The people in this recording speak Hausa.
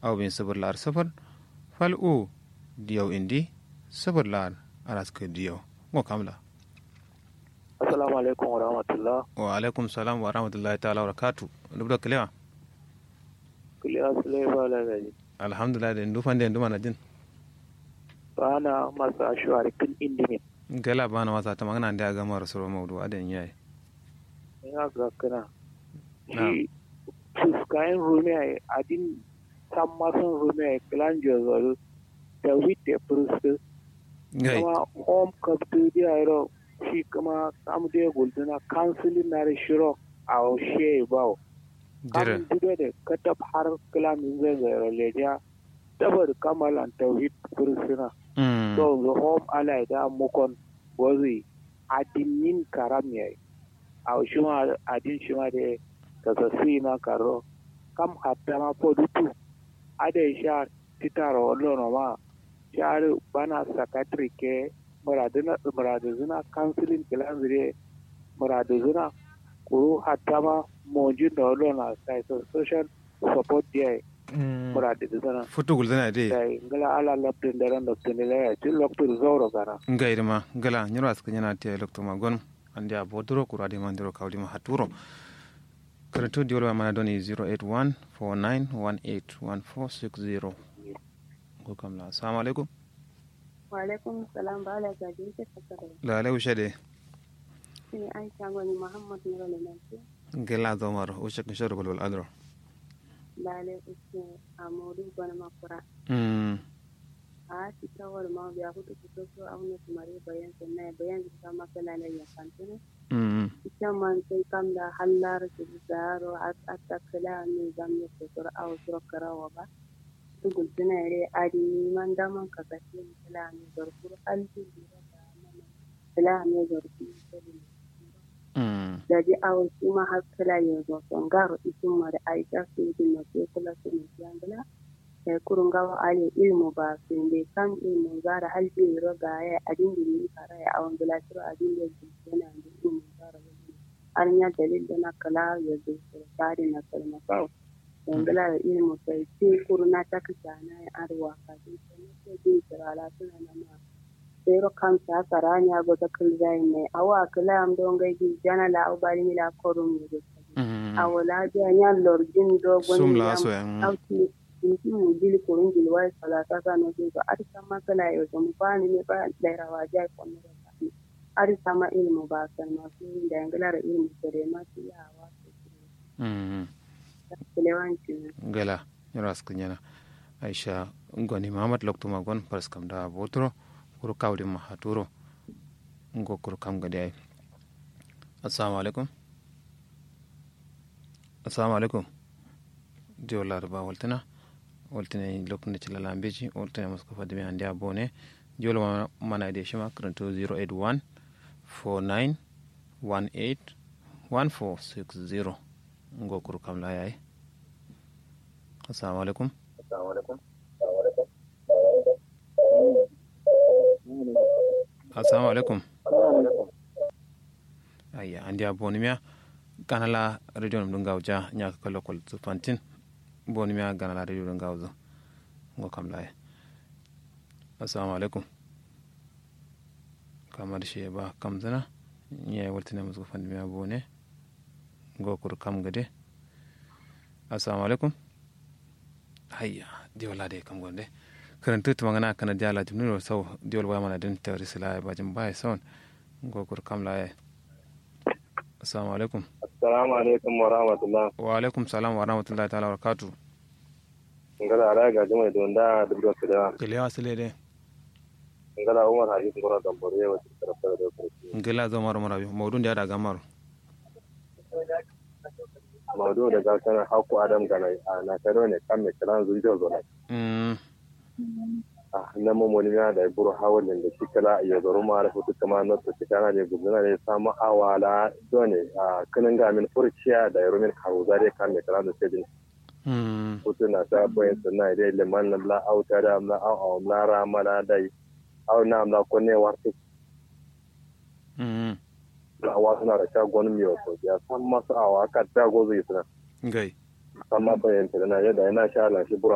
aw bin sabur lar safar fal u diyaw indi sabur lar aras ke diyaw ngo kamla assalamu alaikum wa rahmatullah wa alaikum salam wa rahmatullahi ta'ala wa barakatuh dubda kalewa kuliya sulai ba la gaji alhamdulillah da ndu fande ndu mana jin bana masa ashwari kin indimin gala bana wasa ta magana da ga mara suru maudu adan yayi ina ga kana Na'am. shi fuskayen rumiya adin san masan rumiya kilanjo zoro da witte prustu gai kuma home kaptu dia ro shi kuma kam de gulduna counseling na shiro a she bawo jira kam dude da katab har kilamin zai zai leja dabar kamalan tauhid prustuna mm so the home alai da mukon wazi adinin karam yayi a shima adin shima da tasasi na karo kam hatta ma podutu ada sha titaro lono ma shar bana secretary ke muraduna muraduna counseling kilan zire muraduna kuru hatta ma monjin da lono sai social support yayi muraduna futu gulzana de dai ngala ala laptin daran laptin la ya til laptin zoro gara gai ma gala nyoro aska nyana te lokto ma gon andi a bodoro kura de mandiro kawdi ma haturo karanto diolo mana doni 081 49181460 ko kamla assalamu alaikum Waalaikum salam ba ala gaji ke fasara. la alaikum shade Ni Aisha gwani Muhammad Nura Lantarki. gela domar o shek shar bol bol adro Lale uske a modu gwani makura. mm A ti tawar ma biya hutu ku so so auna tumare bayan sannan bayan ta maka lale ya kantene. mm Ita man sai kam da hallar su zaro a ta kala ne zamu ko sura a sura karawa ba. Tu gultuna re adi man da man ka kace ni kala ne zarfur alti da mana. Kala ne zarfur mm da ji awon su ma har kala yanzu son garo isin ma da aisha su yi na sai kula su ne yangala da kurun gawa ale ilmu ba su ne kan ilmu gara halbi roga ya adin da ni fara ya awon gila tiro adin da ji yana da ilmu gara wani an ya dalil da na kala ya zo su tare na kalma kawo yangala da ilmu sai sai kuruna ta kasa na ya arwa ka ji sai sai ji sirala suna na ma sero kamsa karanya go ta kulzai mai awa kala am don gai gi jana la au bari mila korum ni go mm awala dia nya lor jin do gon sum ni la am so en auti inti mu dili korun dili wai sala ta ka no go ar sama kala yo to mu pa ni ne ba da rawa ja ko ne ar sama ilmu ba san ma su da ngala ilmu sere ma su ya wa su mm kelewanci gala nyoro aska nyana aisha ngoni mahamad lokto ma gon pars kam da botro kuru kawdi ma haturo ngo kuru kam gadi ay assalamu alaikum assalamu alaikum dio larba waltina waltina lokne ci lalambeji waltina musko fadimi andi a bone jolo mana de shima kranto 081 49 18 1460 ngo kuru kam la yayi assalamu alaikum assalamu alaikum ayya andi a bonimiya ganala radio num ɗum gawja ñaka ka lokol fantin bonimiya ganala radio ɗum gawzo ngo kam laye assalamu alaikum kamar shi ba kam zana ñe waltine musko fandimiya bone ngo kur kam gade assalamu alaikum hayya diwalade kam gonde karanta tuma ngana kana jala jumniro saw diwal waya mana den tawri sila ba jum bay son gokur kam la assalamu alaikum assalamu alaikum wa rahmatullah wa alaikum salam wa rahmatullahi ta'ala wa barakatuh ngala ara ga jama don da dubdo da kele wasile de ngala umar hadis ngora dambore wa tarafta da ko ngela zo maro maro mawdun da da gamaro mawdu da ga kana hakku adam gana na taro ne kan me kalan zuwa zo mm ah na mo mo ni da buru hawalin da kikala ya zaro ma da futu kama na to kana ne gudana ne samu awala dole a kanin ga min furciya da yaro min haruza da kan me kalan da sai mm futu na sa boyen sunna da liman na la auta da na au au na rama na dai au na amla ko ne warti mm awa suna da shagon miyo ko ya san masu awa ka ta gozo yi suna ngai san ma bayan tana yadda yana sha lan shi buru